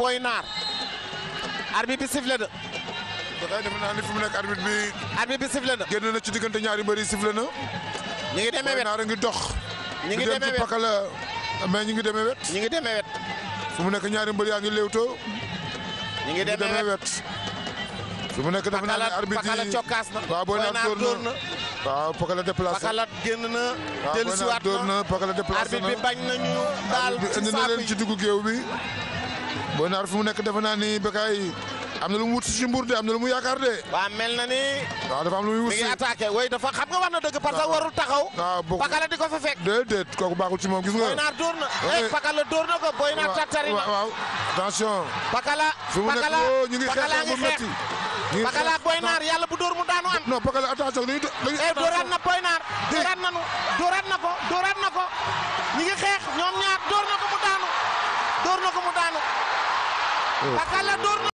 Boy Naar arbitre bi sifflé na dafay defe naa ni fi mu nekk arbitre bi arbitre bi sifflé na génn na ci diggante ñaari mbër yi sifflé na. ñu ngi demee Boy wet Naar a ngi dox. ñu ngi di dem demee ci wet pakala mais ñu ngi demee wet. ñu ngi demee wet fi mu nekk ñaari mbër yaa ngi léewtoo. ñu ngi ñu ngi demee wet wet. fi mu nekk defe naa ne Pakala arbitre Pakala yi cokkaas na waaw Boy Naar dóor na waaw pakala déplacé. Pakala génn na waaw dellu Boy si Naar waat dóor na na pakala déplacé arbitre na. bi bañ nañu daal bi ci indi na saako leen ci yi duggu géew bi. Boy Naar fi mu nekk defe naa ni Bécaye am na lu mu wut si mbuur de am na lu mu yaakaar de. waa mel na ni waaw dafa am lu muy wut mi si. ngi attaqué way dafa xam nga war na dëgg parce que warul taxaw waaw bokk Pakala di ko fa fekk déedéet kooku baaxul ci moom gis nga. Boy Naar dóor na Ouais. eh Pakala dóor na ko Boy Naar waaw tattari na waaw attention. Pakala fi mu nekk Pakala woo ñu ngi xeex Pakala xeex ngi bu xeex métti. ñu ngi Pakala xeex- ak Boy non, Naar yàlla bu dóor mu daanu am non Pakala attention dañuy dañuy. eh dóoraat na Boy Naar dóoraat nanu dóoraat na ko dóoraat na ko ñi ngi xeex ñoom ñaar dóor na ko mu daanu dóor na ko mu daanu Pakala dóor na